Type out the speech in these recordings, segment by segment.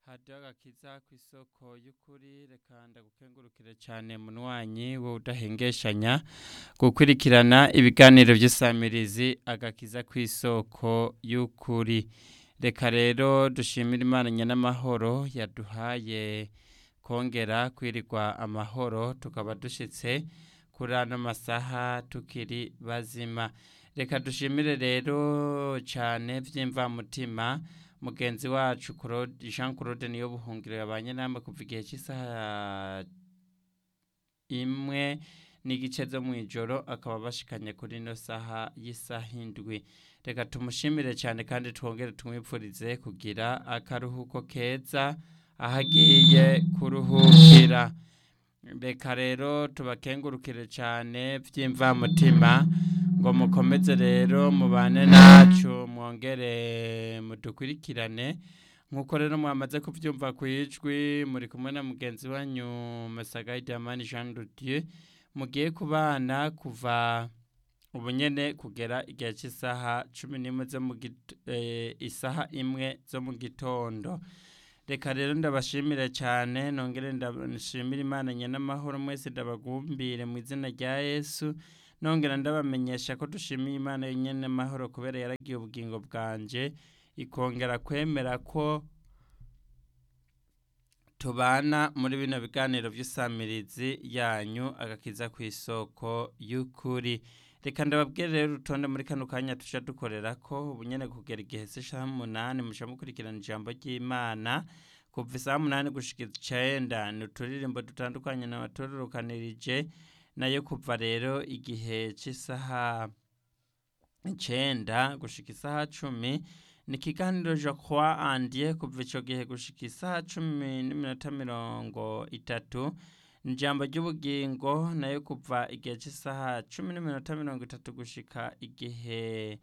hadiyo agakiza ku isoko y'ukuri reka ndagukengurukire cyane munywanyi wowe udahengeshanya gukurikirana ibiganiro by'isamirizi agakiza ku isoko y'ukuri reka rero dushimire imana nyanamahoro yaduhaye kongera kwirirwa amahoro tukaba dushyitse kuri ano masaha tukiri bazima reka dushimire rero cyane by'imvamutima mugenzi wacu jean claude niyo buhungiro yabanye namwe kuva igihe cy'isaha imwe n'igice zo mu ijoro akaba bashikanye kuri ino saha y'isaha indwi reka tumushimire cyane kandi twongere tumwipfurize kugira akaruhuko keza aho agiye kuruhukira reka rero tubakengurukire cyane by'imvamutima ngo mukomeze rero mubane nacu mwongere mudukurikirane nk'uko rero mwamaze kubyumva ku ijwi muri kumwe na mugenzi wanyu masagayi diamani jean Dieu mugiye kubana kuva ubu nyine kugera igihe cy'isaha cumi n'imwe zo mu isaha imwe zo mu gitondo reka rero ndabashimire cyane nongere ndashimire imana nyenamahoro mwese ndabagumbire mu izina rya yesu nongera ndabamenyesha ko dushimiye imana nyenamahoro kubera yaragiye ubugingo bwanjye ikongera kwemera ko tubana muri bino biganiro by'isamirizi yanyu agakiza ku isoko y'ukuri reka ndababwire rero urutonde muri kano kanya tujya dukorera ko ubu nyine kugera igihe cy'isaha umunani mushya mukurikirana ijambo ry'imana kuva isaha umunani gushyika icyenda ni uturirimbo dutandukanye n'abatururukanirije nayo kuva rero igihe cy'isaha icyenda gushyika isaha cumi ni ikiganiro jacques andiye kuva icyo gihe gushyika isaha cumi n'iminota mirongo itatu ni ijambo ry'ubugingo nayo kuva igihe cy'isaha cumi n'iminota mirongo itatu gushyika igihe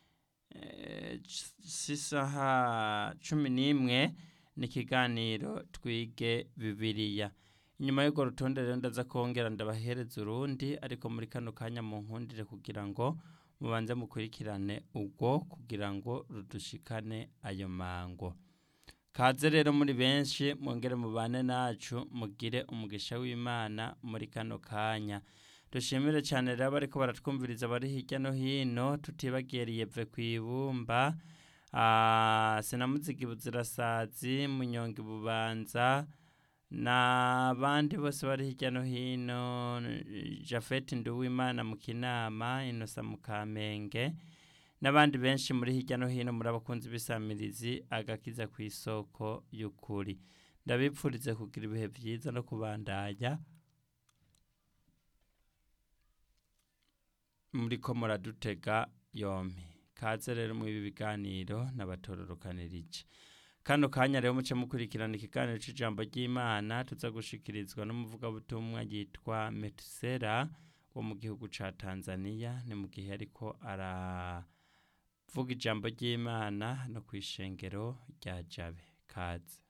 cy'isaha cumi n'imwe ni ikiganiro twige bibiriya inyuma y'urwo rutonde rero ndaza kongera ndabahereza urundi ariko muri kano kanya mu nkundire kugira ngo mubanze mukurikirane ubwo kugira ngo rudushikane ayo mango kaze rero muri benshi mwongere mubane nacu mugire umugisha w'imana muri kano kanya dushimire cyane rero bariko baratwumviriza bari hirya no hino tutibagiye riyeve ku ibumba sinamuzigi buzirasazi munyonga ibubanza n'abandi bose bari hirya no hino jafeti nduwimana mu kinama inosa mu kamenge n'abandi benshi muri hirya no hino muri abakunzi b'isamirizi agakiza ku isoko y'ukuri ndabipfurize kugira ibihe byiza no kubandanya muri ko muradutega yombi kaze rero mu ibi biganiro n'abatororokanirije kano kanya rero muce mukurikirana ikiganiro cy'ijambo ry'imana tuza gushikirizwa n'umuvugabutumwa yitwa metusera wo mu gihugu cya tanzania ni mu gihe ariko aravuga ijambo ry'imana no ku ishengero rya jabe kaze